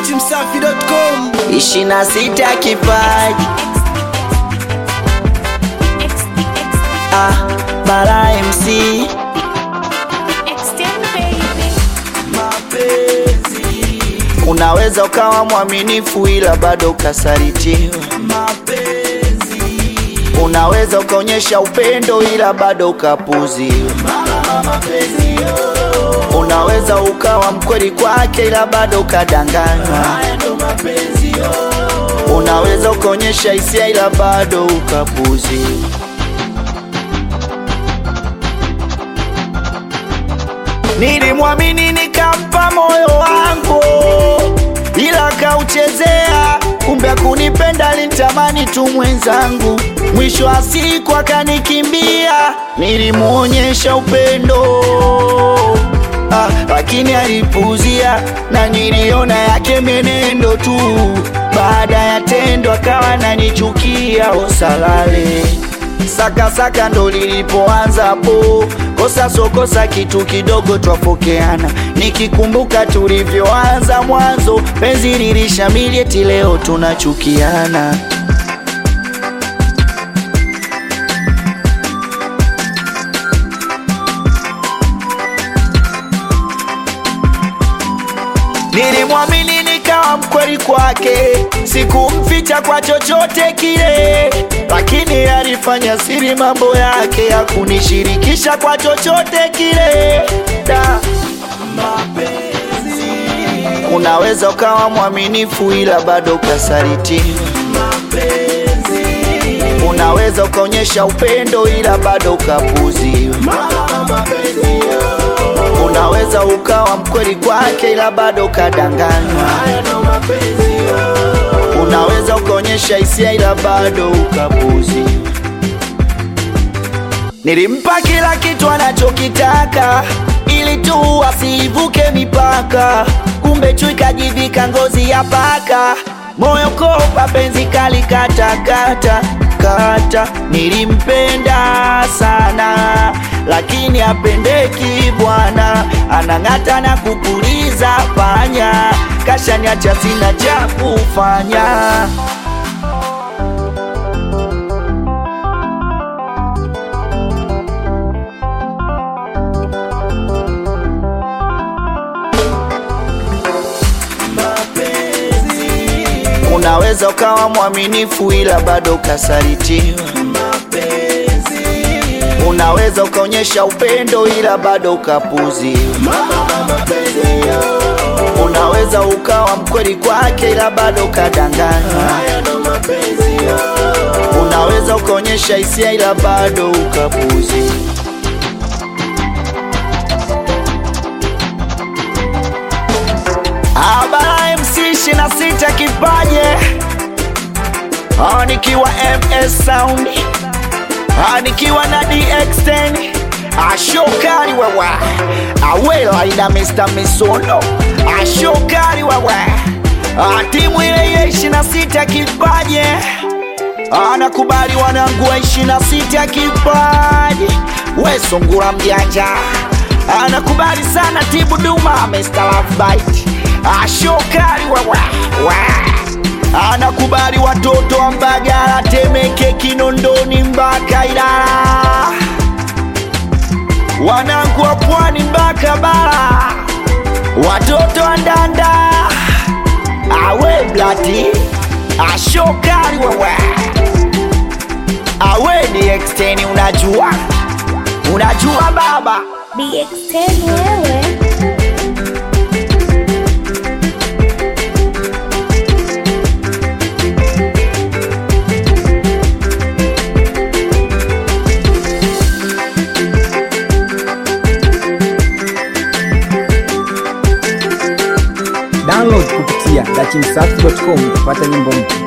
dachimsafi.com ishirini na sita kipaji ah, Bara MC mapenzi unaweza ukawa mwaminifu ila bado ukasalitiwa. mapenzi Unaweza ukaonyesha upendo ila bado ukapuziwa. mapenzi yo Unaweza ukawa mkweli kwake ila bado ukadanganywa. haya ndo mapenzi yo Unaweza ukaonyesha hisia ila bado ukapuziwa. Nilimwamini nikampa moyo wangu, ila kauchezea. Kumbe kunipenda alinitamani tu mwenzangu, mwisho wa siku akanikimbia. Nilimuonyesha upendo ah, lakini alipuuzia, na niliona yake menendo tu. Baada ya tendo akawa nanichukia, osalale sakasaka ndo lilipoanza hapo, kosa so kosa, kitu kidogo twafokeana. Nikikumbuka tulivyoanza mwanzo, penzi lilishamili, eti leo tunachukiana. Nilimwamini nikawa mkweli kwake, sikumficha kwa chochote kile, lakini alifanya siri mambo yake, hakunishirikisha kwa chochote kile. Da, mapenzi unaweza ukawa mwaminifu ila bado ukasalitiwa. mapenzi Unaweza ukaonyesha upendo ila bado ukapuziwa. mapenzi yo Unaweza ukawa mkweli kwake ila bado ukadanganywa. haya ndo mapenzi yo Unaweza ukaonyesha hisia ila bado ukapuzi. Nilimpa kila kitu anachokitaka ili tu asivuke mipaka, kumbe chui kajivika ngozi ya paka, moyo kopa penzi kali kata kata kata. Nilimpenda sana lakini apendeki bwana, anang'ata na kupuliza panya, kashaniacha sina cha kufanya. mapenzi Unaweza ukawa mwaminifu ila bado ukasalitiwa. mapenzi Unaweza ukaonyesha upendo ila bado ukapuziwa. mapenzi yo Unaweza ukawa mkweli kwake ila bado ukadanganywa. haya ndo mapenzi yo Unaweza ukaonyesha hisia ila bado ukapuziwa. Abara MC 26 kipaje, Ah, nikiwa MS Sound, Ah, nikiwa na DX10 ashokari wewe awela ina Mr. Misono ashokari wewe Ah, timu ile ile 26 kipaje anakubali wanangu wa 26 kipaji we sungura mjanja anakubali sana tibu duma Mr. Love Bite ashokari wewe we. anakubali watoto wa Mbagala Temeke Kinondoni mpaka Ilala wanangu wa pwani mpaka bara watoto wa Ndanda awe blati ashokari wewe awe ni exteni unajua unajua baba DX10 wewe download kupitia dachimsafi.com kupata nyimbo mpya